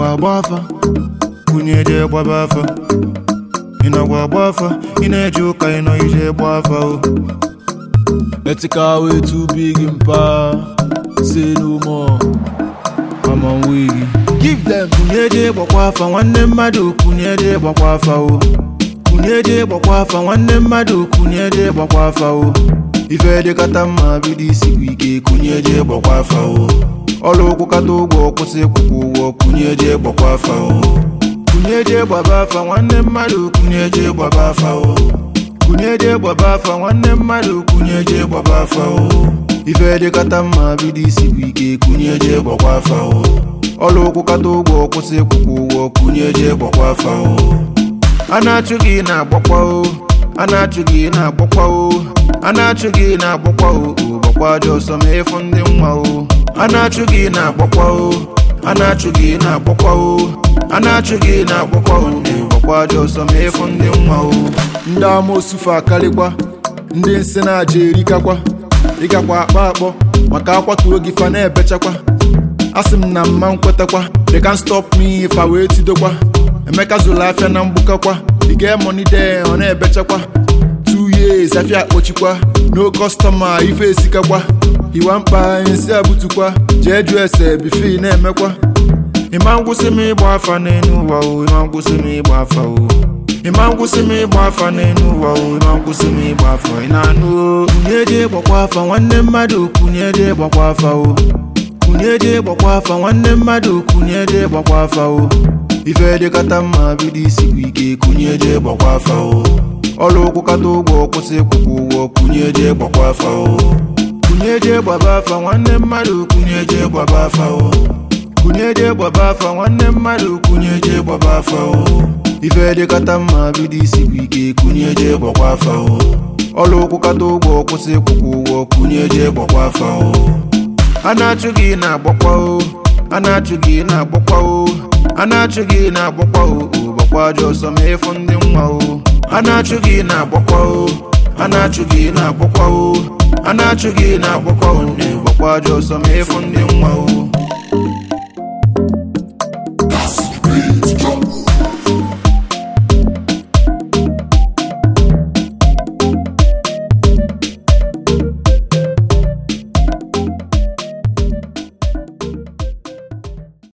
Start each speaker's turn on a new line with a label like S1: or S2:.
S1: nọkwa agba afa kunye je gbaba afa ị nọkwa agba afa ị na-eje ụka ị nọ ije gba afa o
S2: Ethical way too big in power. Say no more. I'm on wiggy. Give them.
S1: kunye je gbakwa afa nwanne mmadụ kunye je gbakwa afa o kunye je gbakwa afa nwanne mmadụ kunye je gbakwa afa o ife dịkata mma bido isi bụ ike kunye je gbakwa afa o ọrụ ụkwụ kata ụgwọ kwụsị ịkwụkwọ ụgwọ kunye je gbakwa afa o kunye je gbaba afa nwanne mmadụ kunye je gbaba afa o kunye je gbaba afa nwanne mmadụ kunye je gbaba afa o ife dịkata mma bido isi bụ ike kunye je gbakwa afa o ọrụ ụkwụ kata ụgwọ kwụsị ịkwụkwọ ụgwọ kunye je gbakwa afa o a na-achụ gị na-agbakwa o a na-achụ gị na-agbakwa o a na-achụ gị na-agbakwa o o gbakwa dị ọsọ ma ịfụ ndị nwa o a na-achụ gị na-agbakwa o a na-achụ gị na-agbakwa o a na-achụ gị na-agbakwa o ndị gbakwa dị ọsọ ma ịfụ ndị nwa o
S2: Ndị amoosu fa akarịkwa. Ndị nsị na-aja erikakwa. Ịgakwa akpa akpọ maka akwatuo gị fa na-ebechakwa. Asị m na mma nkwetakwa. They can't stop me fa wee tidokwa. Emeka zụrụ afịa na mgbukakwa. Ị ga-emoni de ọ na-ebechakwa. Two years afịa akpọchikwa. No customer ife esikakwa. Iwa mkpa nsị abutukwa. Jee jụọ ese bife ị na-emekwa.
S1: ịma ngwụsị m ịgba afa n'elu ụwa o ịma ngwụsị m ịgba afa o ịma ngwụsị m ịgba afa n'elu ụwa o ịma ngwụsị m ịgba afa ị na-anụ o kunye je gbakwa afa nwanne mmadụ kunye je gbakwa afa o kunye je gbakwa afa nwanne mmadụ kunye je gbakwa afa o ife dịkata mma bido isi bụ ike kunye je gbakwa afa o ọrụ ụkwụ kata ụgwọ kwụsị ịkwụkwọ ụgwọ kunye je gbakwa afa o kunye je gbaba afa nwanne mmadụ kunye je gbaba afa o kunye je gbaba afa nwanne mmadụ kunye je gbaba afa o ife dịkata mma bido isi bụ ike kunye je gbakwa afa o ọrụ ụkwụ kata ụgwọ kwụsị ịkwụkwọ ụgwọ kunye je gbakwa afa o a na-achụ gị na-agbakwa o a na-achụ gị na-agbakwa o a na-achụ gị na-agbakwa o o gbakwa dị ọsọ ma ịfụ ndị nwa o a na-achụ gị na-agbakwa o a na-achụ gị na-agbakwa o a na-achụ gị na-agbakwa o ndị gbakwa dị ọsọ ma ịfụ ndị nwa o